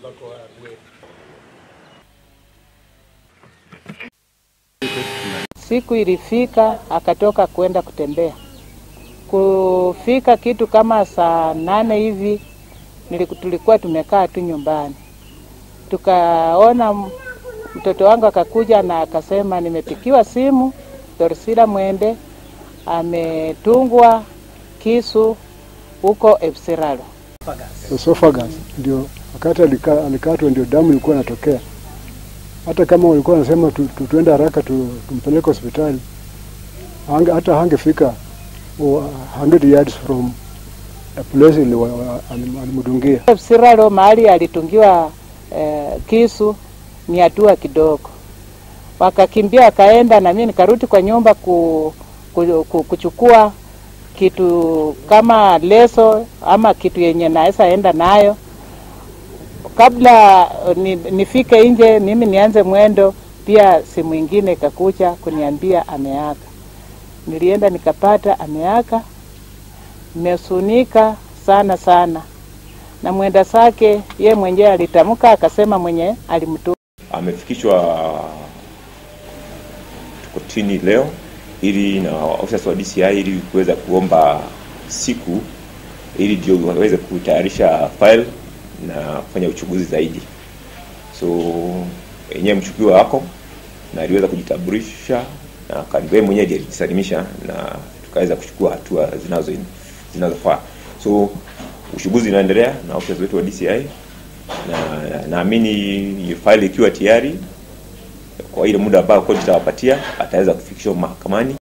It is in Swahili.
Siku ilifika akatoka kwenda kutembea. Kufika kitu kama saa nane hivi niliku- tulikuwa tumekaa tu nyumbani, tukaona m- mtoto wangu akakuja na akasema, nimepikiwa simu Dorsila Mwende ametungwa kisu huko Epsiralo. esophagus ndio wakati alika- alikatwa ndio damu ilikuwa inatokea. Hata kama walikuwa wanasema tu, tu, tuende haraka tu, tumpeleke hospitali hange, hata hangefika uh, 100 yards from a place ili wa- wa- alim- alimdungia. Epsiralo mahali alitungiwa eh, kisu ni hatua kidogo, wakakimbia wakaenda, na mimi nikarudi kwa nyumba ku, ku, ku, kuchukua kitu kama leso ama kitu yenye naweza enda nayo kabla ni, nifike nje mimi nianze mwendo. Pia simu ingine ikakuja kuniambia ameaka. Nilienda nikapata ameaka, nimesunika sana sana, na mwenda zake ye mwenyewe alitamka akasema mwenye alimtu amefikishwa kotini leo ili na officers wa DCI ili kuweza kuomba siku ili ndio waweze kutayarisha file na kufanya uchunguzi zaidi. So yenyewe mshukiwa wako na aliweza kujitambulisha na kaniwe mwenyewe ndiye alijisalimisha na tukaweza kuchukua hatua zinazo zinazofaa. So uchunguzi unaendelea na officers wetu wa DCI na naamini faili ikiwa tayari kwa ile muda ambao koti itawapatia ataweza kufikishwa mahakamani